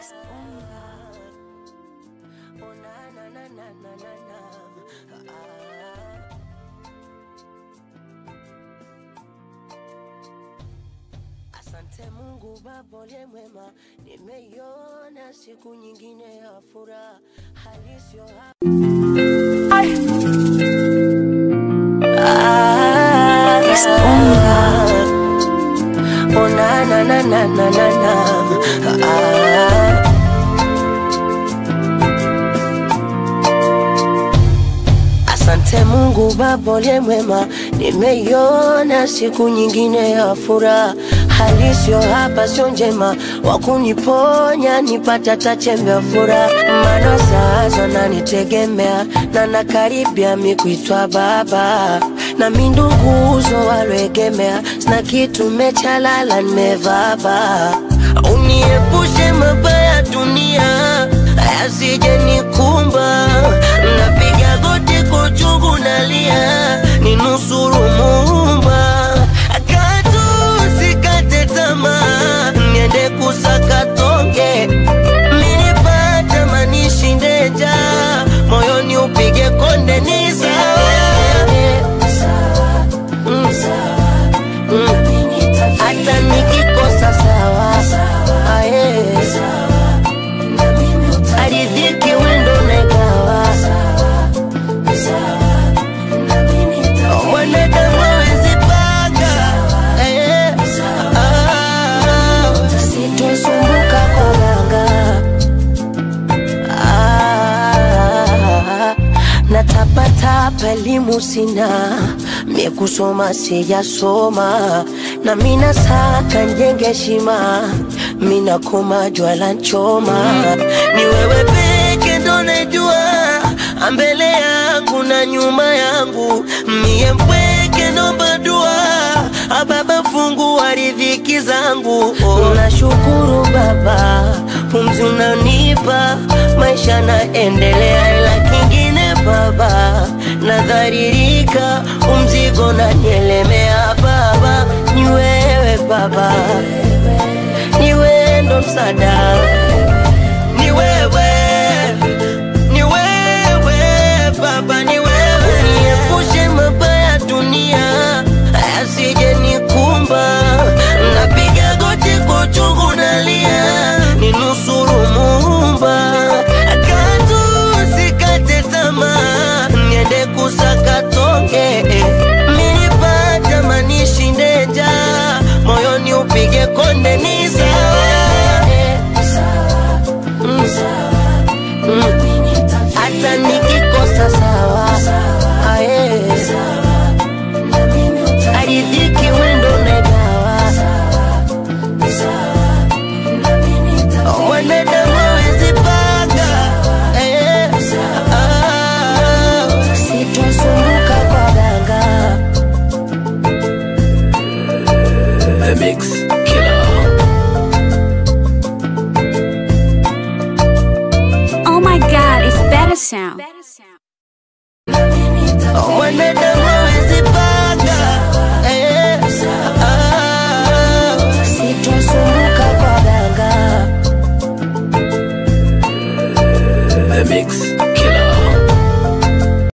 Oh, na, na, na, na, na, na, na. Ah. Asante Mungu Baba uliye mwema, nimeiona siku nyingine ya furaha halisi Oh, na, na, na, na, na, na, na. Ah. Asante Mungu Baba uliye mwema, nimeiona siku nyingine ya furaha. Hali sio hapa, sio njema, wakuniponya nipata tachembe ya furaha. Maana sasa nanitegemea na nakaribia mi kuitwa baba, na mi nduguzo walwegemea, sina kitu mechalala, nimevaba. Uniepushe mabaya dunia yasije nikumba, napiga goti kwa uchungu nalia, ninusuru Muumba, katu sikate tamaa, niende kusaka tonge, minipata manishinde njaa, moyoni upige konde ni sawa Mm. Mm. hata nikikosa sawa Aye. aridhiki wendo nagawa mwanadamu awezi panga Eh. Ah. sitosumbuka kolanga Ah, natapatapa elimu sina mie kusoma sijasoma na mina saka njenge shima mina koma jwala nchoma ni wewe peke ndo najua mbele yangu na nyuma yangu mie mpweke nomba dua ababa fungu wa riziki zangu oh. nashukuru baba pumzi unanipa maisha naendelea ila kingine baba nadharirika umzigo nanielemea baba ni wewe baba ni wewe ndo msaada